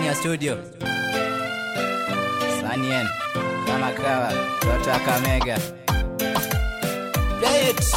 ndani ya studio Sanien kama kawa toto akamega Play it.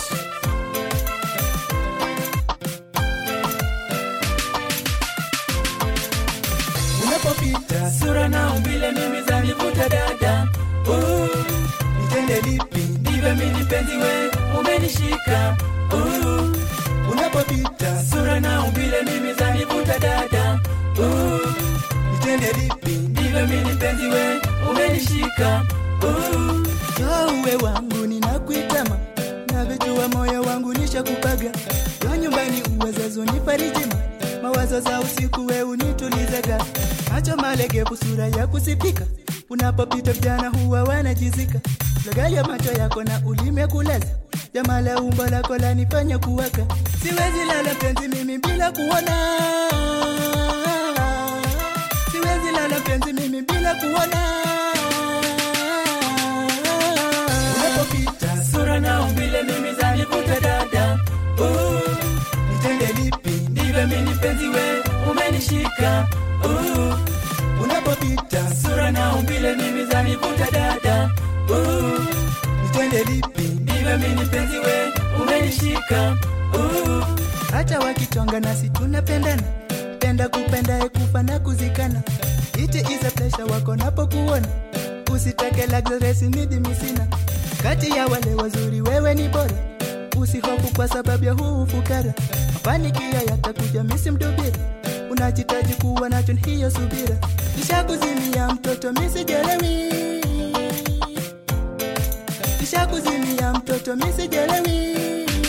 unapopita sura na umbile mimi zanivuta dada uh, nitende lipi ndivyo mimi penzi we umenishika uh, unapopita sura na umbile mimi zanivuta dada uh, nitende lipi ndivyo mimi penzi we umenishika uh, uwe wangu ninakuitama navyojua moyo wangu nishakupaga yo nyumbani uwezezo nifarijima mawazo za usiku we unitulizaga macho malegevu sura ya kusipika unapopita vijana huwa wanajizika lagaya macho yako na ulime kulaza jamala umbo lako lanifanya kuwaka siwezi lala penzi mimi bila kuona siwezi lala penzi mimi bila kuona unapopita sura na umbile mimi zanivuta dada uh, nitende lipi ndivyo mimi penzi we umenishika uh, unapopita sura na umbile mimi zanivuta dada uh, nitende lipi ndivyo mimi penzi we umenishika uh, hata wakichonga nasi tunapendana penda kupenda ekufa na kuzikana iti isa plesha wako napokuona usitake luxuries midi misina kati ya wale wazuri wewe ni bora usihofu kwa sababu ya huu ufukara mafanikio yatakuja misi mdubira unajitaji kuwa nacho ni hiyo subira kisha kuzimia mtoto misijelewi kisha kuzimia mtoto misijelewi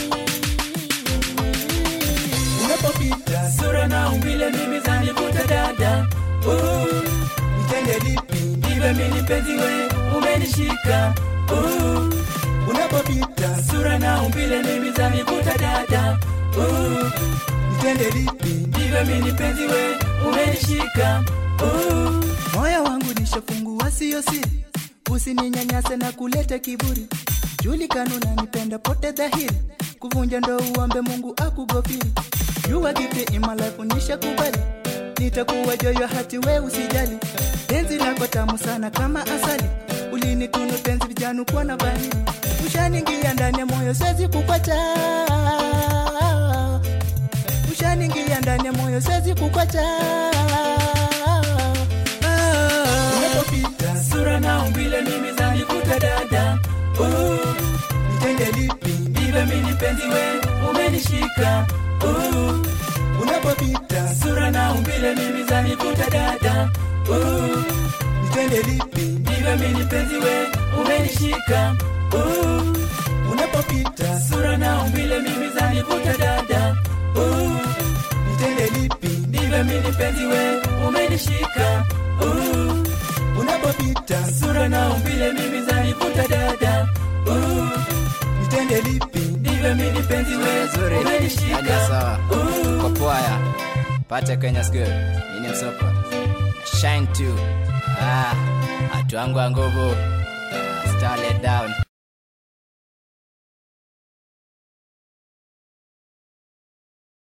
unapopita sura na umbile mimi zanivuta dada uh, nitende lipi ndivyo mimi penzi we umenishika uh, unapopita sura na umbile mimi zanivuta dada uh, nitende lipi ndivyo mimi penzi we umenishika uh, moyo wangu nishafungua siyo siri usininyanyase na kuleta kiburi julikana unanipenda pote dhahiri kuvunja ndo uombe mungu akugofiri jua kipi imalafu nishakubali nitakuwa joyo hati we usijali penzi lako tamu sana kama asali ulinitunu penzi vijanu kuwa na bani ushaningia ndani ya moyo sezi kukwacha ushaningia ndani ya moyo sezi kukwacha unapopita sura na umbile mimi zanikuta dada uh, nitende lipi ndivyo mimi penzi we umenishika uh, unapopita sura na umbile mimi zanikuta dada uh, nitende lipi ndivyo mimi penzi we umenishika uh, unapopita sura na umbile mimi zanikuta dada uh, nitende lipi ndivyo mimi penzi we umenishika uh, unapopita sura na umbile mimi zanivuta dada uh, nitende lipi ndivyo mimi penzi we Nzuri hadi umenishika sawa uh, kwa poaya pate Kenya school ini msopa shine too ah atu wangu wa nguvu ah, star let down